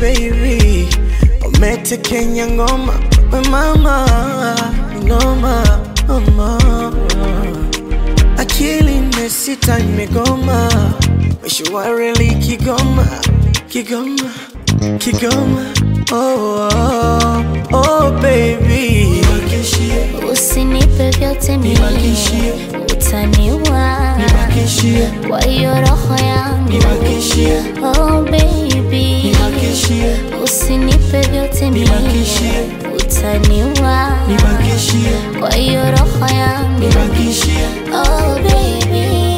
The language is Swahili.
baby, umetekenya ngoma we mama, noma mama, akili imesita imegoma, meshwareli Kigoma, Kigoma, Kigoma, oh, oh, oh baby, Usinipe vyote mimi, utaniua kwa hiyo roho yangu. Oh baby, usinipe vyote mimi, utaniua kwa hiyo roho yangu. Oh baby